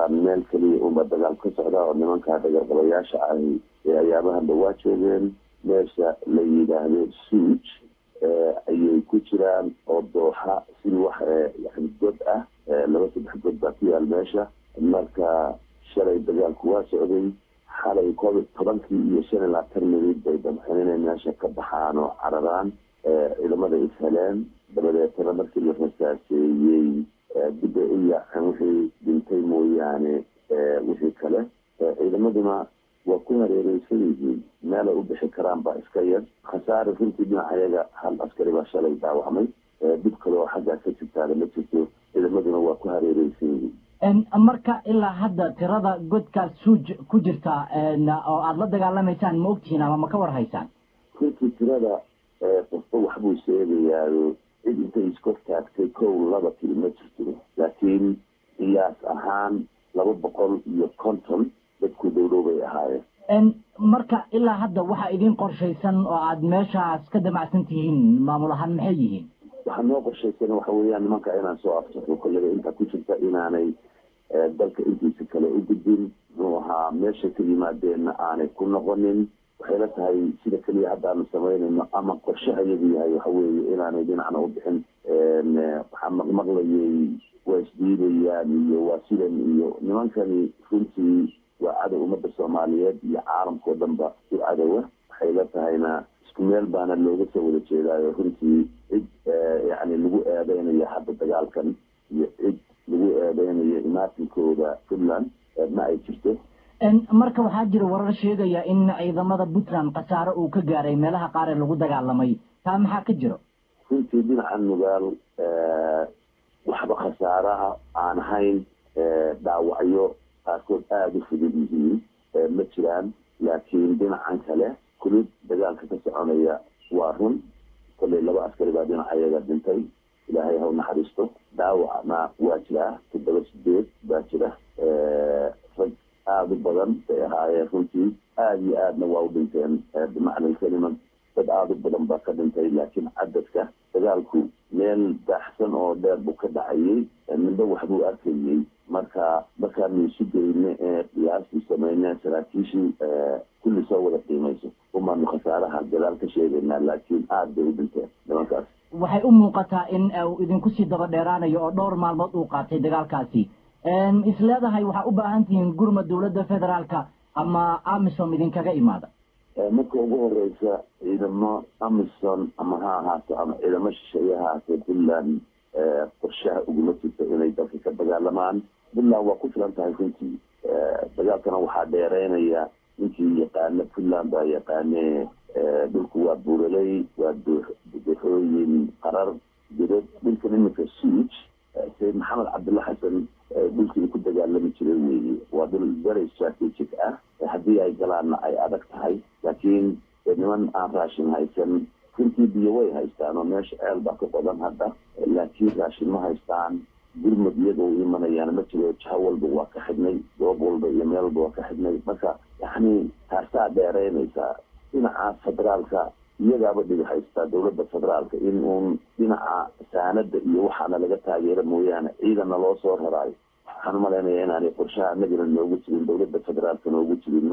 meel keliya unba dagaal ka socda oo nimankaa dagaalgalayaasha ahi ee ayaabahan dhawaa joogeen meesha la yidhaahdo suuj ayay ku jiraan oo dooxa sidii wax yani god ah laba saddex god baa ku yaal meesha marka shalay dagaalku waa socday xalay koob iyo tobankii iyo shan iyo labaatan minid bay damceen inay meesha ka baxaan oo cararaan ciidamada is heleen dabadeetana markii la rasaaseeyey dib ay u yaaceen wixii dhintay mooyaane wixii kale ciidamaduna waa ku hareereysan yihiin meelay u bixi karaan baa iska yar khasaare runtii dhinacayaga hal askari baa shalay dhaawacmay dib kale oo xaggaa ka jirtaana ma jirto ciidamaduna waa ku hareereysan yihiin marka ilaa hadda tirada godkaas suuj ku jirta oo aada la dagaalamaysaan ma ogtihiin ama ma ka war haysaan runtii tirada qofba waxbuu sheegayaayo cid intay iskor taagtay kow laba tiri ma jirto laakiin qiyaas ahaan laba boqol iyo konton dadku dhowdhow bay ahaayeen marka ilaa hadda waxaa idin qorshaysan oo aada meeshaas ka damacsan tihiin maamul ahaan maxay yihiin waxaa noo qorshaysan waxa weeyaan nimanka inaan soo afsaxo kollada intaa ku jirta inaanay dalka intiisa kale u gudbin muxuu ahaa meesha ka yimaadeenna aanay ku noqonin waxay la tahay sida keliya haddaanu samaynayno ama qorshaha iyadu yahay waxa weeye inaanay dhinacna u bixin waxaa maqmaqlayay waa isdiidayaan iyo waa sidan iyo nimankani runtii waa cadow ummadda soomaaliyeed iyo caalamkao dhanba u cadowa waxay la tahayna isku meel baana looga soo wada jeedaayo runtii cid yani lagu eedeynayo hadda dagaalkan iyo cid lagu eedeynayo imaatinkooda puntland ma ay jirto marka waxaa jira warar sheegaya in ciidamada puntland khasaare uu ka gaaray meelaha qaar ee lagu dagaalamay taa maxaa ka jiro runtii dhinaca nugaal waxba khasaaraha aan ahayn dhaawacyo qaarkood aada u fudud yihiin ma jiraan laakiin dhinacan kale kulid dagaalka ka soconaya waa run kollay laba askari baa dhinacayaga dhintay ilaahay ha u naxariisto dhaawacna waa jiraa toddoba sideed baa jira rag aada u badan bay ahaayeen runtii aada iyo aadna waa u dhinteen bimacna kelima dad aada u badan baa ka dhintay laakiin cadadka dagaalku meel baaxsan oo dheer buu ka dhacayay midba waxbuu arkayey marka markaanu isu geyne ee qiyaastii sameyne saraakiishii kulli soo wada qiimayso umaanu khasaaraha gadaal ka sheegaynaa laakiin aada bay u dhinteen nimankaas waxay u muuqataa in uu idinku sii daba dheeraanayo oo dhowr maalmood uu qaatay dagaalkaasi is leedahay waxaa u baahan tihiin gurma dowladda federaalka ama amisom idinkaga imaada marka ugu horeysa ciidamo amison ama ha ahaato ama ciidamo shisheeye ha ahaatee puntland qorshaha uguma jirto inay dalka ka dagaalamaan puntland waa ku filan tahay runtii dagaalkana waxaa dheereynaya ninkii yaqaana puntland baa yaqaane dhulku waa buuraley waa dooxooyin qarar godad dhulkan iminka suuj sayid maxamed cabdulla xasan dhulkii ku dagaalami jiray weeye waa dhul very strategic ah haddii ay galaanna ay adag tahay laakiin niman aan raashin haysan runtii biyo way haystaan oo meesha ceel baa ka qodan hadda laakiin raashin ma haystaan gurmud iyaga u imanayaan ma jiro jaho walba waa ka xidhnay goob walba iyo meel walba waa ka xidhnay marka yani taasaa dheereynaysaa dhinaca federaalka iyagaaba dhibi haystaa dowladda federaalka in uun dhinaca saanada iyo waxaana laga taageero mooyaane ciidana loo soo raraayo waxaan umalaynaya inaanay qorshaha anagana noogu jirin dowladda federaalka noogu jirin